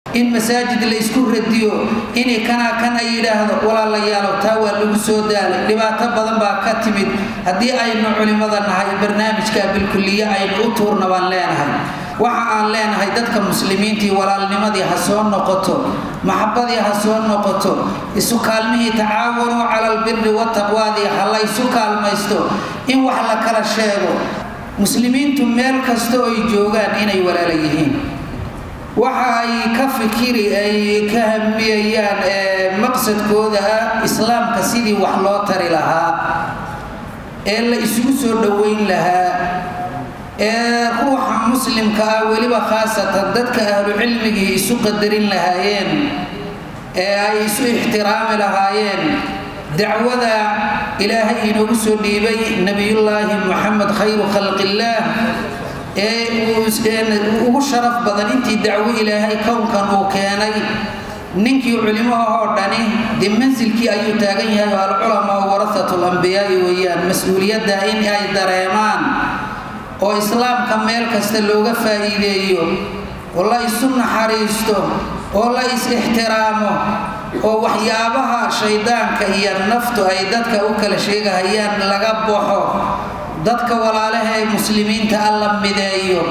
in masaajid la isku radiyo inay kanaa kan ay yidhaahdo walaalayaalow taa waa lagu soo daalay dhibaato badan baa ka timid haddii aynu culimmada nahay barnaamijka bilkuliye aynu u tuurna baan leenahay waxa aan leenahay dadka muslimiintii walaalnimadii ha soo noqoto maxabadii ha soo noqoto isu kaalmihii tacaawanuu cala albiri wataqwaadii ha la ysu kaalmaysto in wax la kala sheego muslimiintu meel kasta oo ay joogaan inay walaala yihiin waxa ay ka fikiri ay ka hamiyayaan maqsadkooda ah islaamka sidii wax loo tari lahaa ee la isugu soo dhoweyn lahaa ee ruuxa muslimka ah weliba khaasatan dadka ahlucilmigii isu qadarin lahaayeen ee ay isu ixtiraami lahaayeen dacwada ilaahay inoogu soo dhiibay nebiyullaahi muxamed khayru khalqillaah ee ugu sharaf badan intii dacwo ilaahay kownkan uu keenay ninkii culimahoo dhani dee mansilkii ayuu taagan yahay oo alculamaa warasatu lambiyaai weeyaan mas-uuliyadda in ay dareemaan oo islaamka meel kasta looga faa'iideeyo oo la isu naxariisto oo la is-ixtiraamo oo waxyaabaha shaydaanka iyo naftu ay dadka u kala sheegahayaan laga baxo dadka walaalaha ee muslimiinta alla mideeyo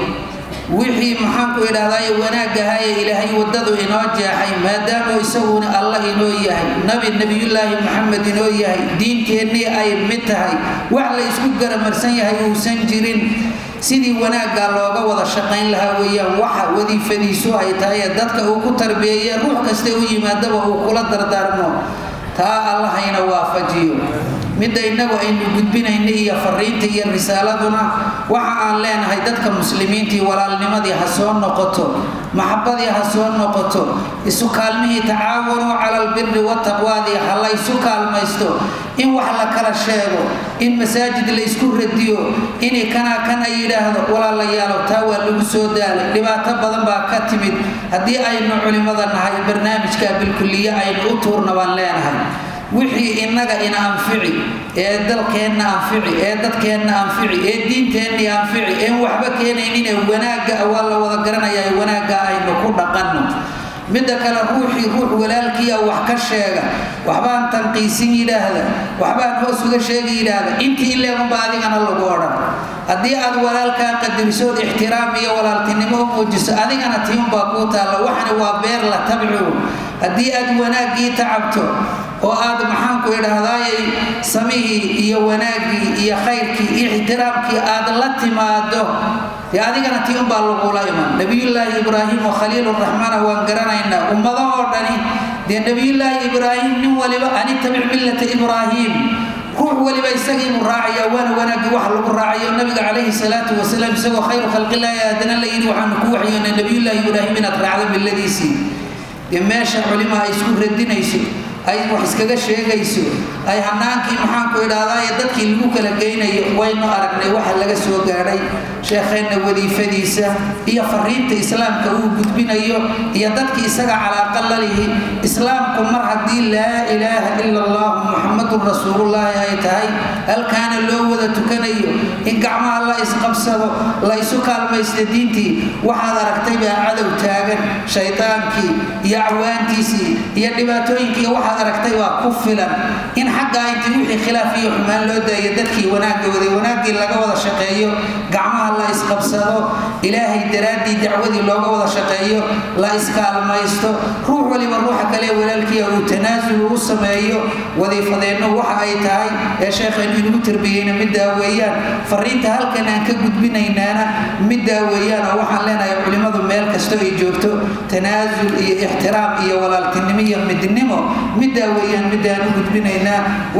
wixii maxaanku idhahdaye wanaagahaye ilaahay waddadu inoo jeexay maadaamuu isaguna alla inoo yahay nabi nebiyullaahi maxamed inoo yahay diinteennii ay mid tahay wax la isku garamarsan yahay uusan jirin sidii wanaaggaa looga wada shaqayn lahaa weeyaan waxa wadiifadiisu ay tahay ee dadka uu ku tarbiyeeye ruux kasta u yimaadaba uu kula dardaarmo taa allahayna waafajiyo midda innagu aynu gudbinayna iyo fariinta iyo risaaladuna waxa aan leenahay dadka muslimiintii walaalnimadii ha soo noqoto maxabadii ha soo noqoto isu kaalmihii tacaawanuu cala albiri wataqwaadii ha la ysu kaalmaysto in wax la kala sheego in masaajid la isku radiyo inay kanaa kan ay yidhaahdo walaalayaalow taa waa lagu soo daalay dhibaato badan baa ka timid haddii aynu culimmada nahay barnaamijka bilkuliye aynu u tuurna baan leenahay wixii innaga ina anfici ee dalkeenna anfici ee dadkeenna anfici ee diinteenni anfici een waxba keenaynine wanaagga waa la wada garanayaa wanaagga aynu ku dhaqanno midda kale ruuxii ruux walaalkiia wax ka sheega waxbaan tanqiisin yidhaahda waxbaan hoos uga sheegi yidhaahda intii ileegunba adigana lagu odhan haddii aad walaalkaa qadarisood ixtiraam iyo walaaltinimo u muujiso adigana tiunbaa kuu taalla waxani waa beer la tabcu haddii aad wanaaggii tacabto oo aad maxaanku idhahdaayay samihii iyo wanaaggii iyo khayrkii iyo ixtiraamkii aad la timaado dee adigana tii unbaa lagula iman nebiyullaahi ibraahim oo khaliiluraxmaana waan garanaynaa ummado oo dhani dee nebiyullaahi ibraahim nin waliba anitabic millata ibraahim ruux waliba isagiibuu raacaya waana wanaaggii wax lagu raacayo nabiga calayhi salaatu wasalaam isagoo khayru khalqillaahi haddana la yidhi waxaanu ku waxyoonay nebiyullaahi ibraahim inaad raacdo milladiisii dee meesha culimaa ay isku radinayso ay wax iskaga sheegayso ay hanaankii maxaanku idhahdaaye dadkii lagu kala geynayo waynu aragnay waxa laga soo gaadhay sheekheenna wadiifadiisa iyo fariinta islaamka uu gudbinayo iyo dadkii isaga calaaqa lalihi islaamku mar haddii laa ilaaha ila allah muxamadun rasuulullaahi ay tahay halkaana loo wada tukanayo in gacmaha la isqabsado la isu kaalmaysta diintii waxaad aragtay baa cadow taagan shaydaankii iyo acwaantiisii iyo dhibaatooyinkii waxaad aragtay waa ku filan in xaggaa intii wixii khilaaf iyo xumaan loo daayo dadkii wanaagga waday wanaaggii laga wada shaqeeyo gacmaha la isqabsado ilaahay daraaddii dacwadii looga wada shaqeeyo la iskaalmaysto ruux waliba ruuxa kale walaalkiia uu tanaasul u sameeyo wadiifadeennu waxa ay tahay ee sheekhaynu inagu tarbiyeyna middaa weeyaan fariinta halkan aan ka gudbinaynaana middaa weeyaan oo waxaan leenahay culimmadu meel kasto ay joogto tanaasul iyo ixtiraam iyo walaaltinimo iyo midnimo middaa weeyaan middaan u gudbinaynaa